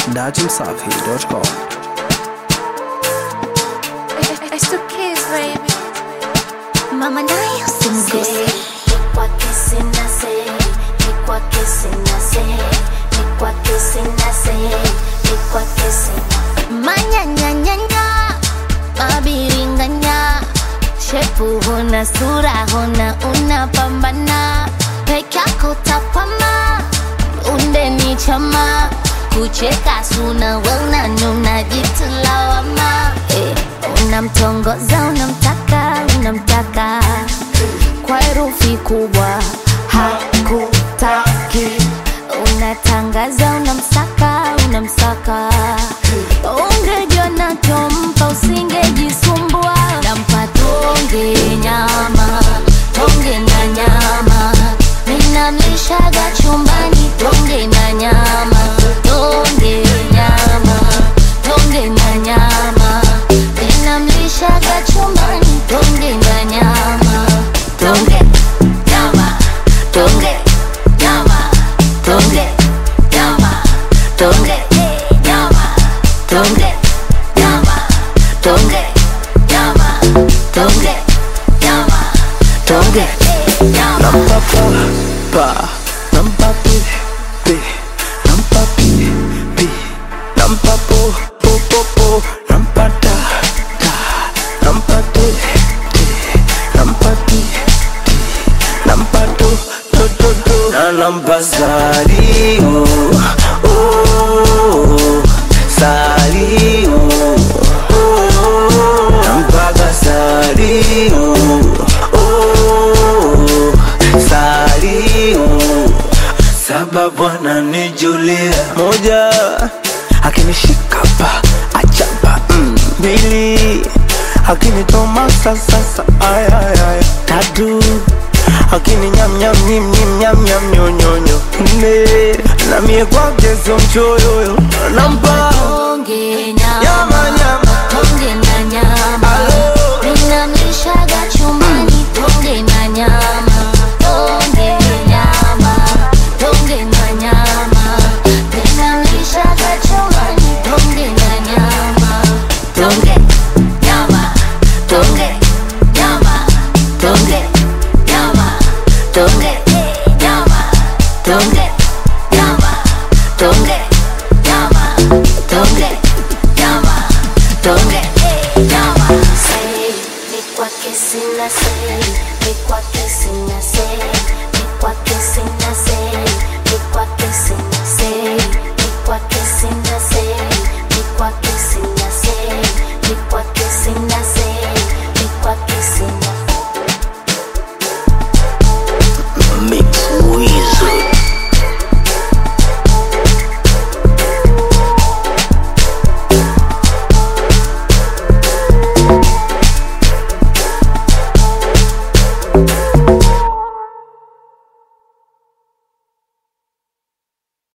datimsafi.com. It's the kids, baby. Mama nayo simguse. Manyanyanyanya, mabiringanya, shepu huna sura huna unapambana, peke yako tapama, unde ni chama, kucheka suna wena nuna jitu lawama, eh, unamtongoza unamtaka unamtaka kwa herufi kubwa hakutaki unatangaza unamsaka unamsaka ungejua nachompa usingejisumbua nampa tonge nyama tonge na nyama ninamlishaga chumbani tonge na nyama tonge nyama tonge na nyama ninamlishaga chumbani tonge na nyama tonge nyama tonge nyama tonge nyama tonge nyama tonge nyama tonge nyama tonge nyama tonge nyama Pa, nampa pi, pi, nampa pi, pi, nampa po, po, po, po, nampa ta, ta, nampa te, te, nampa ti, ti, nampa to, to, to, to, na nampa salio, oh, salio, oh, nampaga salio, oh, salio, sababu ananijulia moja, akinishika pa achapa mm. mbili, akinitomasa sasa ayayay tatu akini nyam nyam nyim nyim nyam nyam nyonyonyo nne na mie kwake sio mchoyoyo nampa tonge nyama nyama nyama tonge na nyama Alo. ninamlishaga chumbani tonge na nyama tonge nyama tonge na nyama ninamlishaga chumbani tonge na nyama tonge nyama tonge nyama tonge nyama tonge nyama tonge nyama tonge nyama tonge nyama tonge nyama Say, ni kwake sina say, ni kwake sina say, ni kwake sina say, ni kwake sina say, ni kwake sina